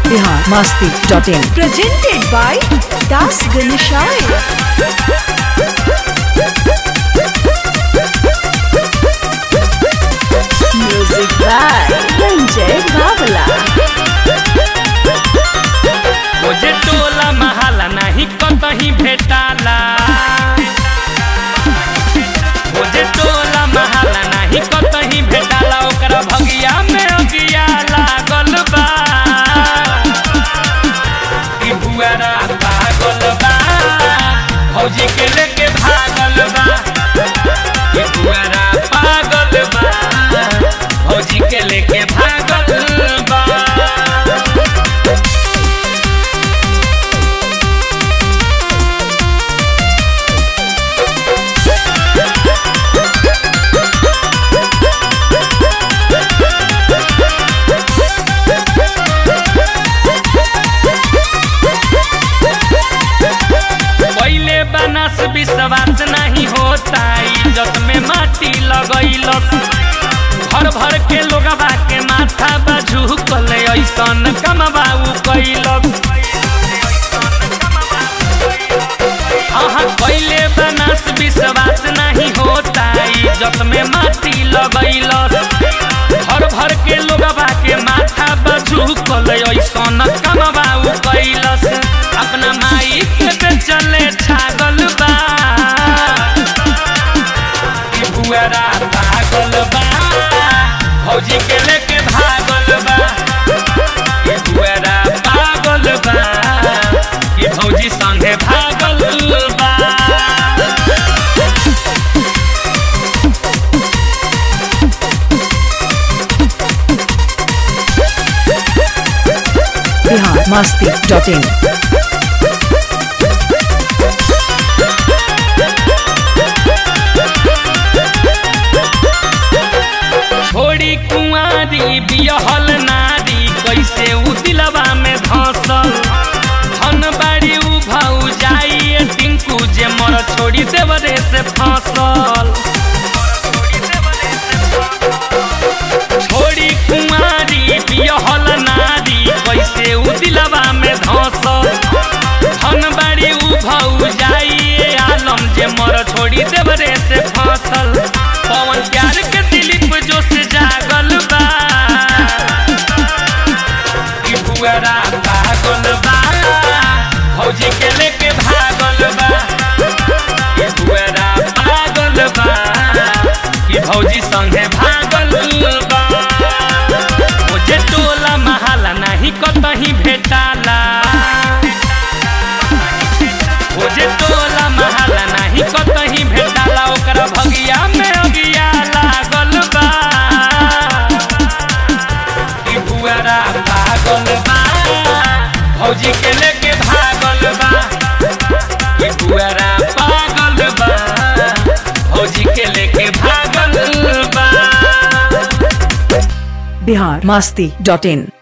Bihar Masti dot in presented by Das Ganeshaya. Music by Ranjay Babala. मुझे टोला महाला नहीं कतही भेटाला मुझे टोला महाला नहीं कतही भेटाला ओकरा भगिया में अगिया लागल बा ई बुआरा पागल बा फौजी के लेके भागल बा ई बुआरा पागल बा फौजी के लेके भागल बा पहले बनस विश्वास नहीं होता इज्जत में माटी लगैलस भर भर के लोगवा के माथा बाजू कले ऐसन कमबाऊ कैलस हाँ पहले बनस विश्वास नहीं होता इज्जत में माटी लगैलस भर भर के लोगवा के माथा बाजू कले ऐसन कमबाऊ कैलस अपना माई के चले छागल बा ई बुआरा पागल बा फौजी के लेके भागल बा ई बुआरा पागल बा ई फौजी संगे भागल बा बिहार मस्ती डॉट इन छोड़ी कुंवारी बियहल नारी कैसे उ दिलवा में धसल धन बाड़ी उ भाऊ जाई टिंकू जे मर छोड़ी देवरे से फसल छोड़ी कुंवारी बियहल नारी कैसे उ दिलवा में धसल धन बाड़ी उ भाऊ जाई आलम जे मर छोड़ी देवरे से फसल पवन प्यार के दिलीप जो से जागल बा ई बुआरा पागल बा फौजी के लेके भागल बा ई बुआरा पागल बा ई फौजी संगे भागल बा मुझे टोला महाला नहीं कतही भेटाला मुझे टोला महाला नहीं कतही भेटाला ओकरा भगिया में अगिया लागल बा ई बुआरा पागल बा फौजी के लेके भागल बा ई बुआरा पागल बा फौजी के लेके भागल बा बिहार मस्ती डॉट इन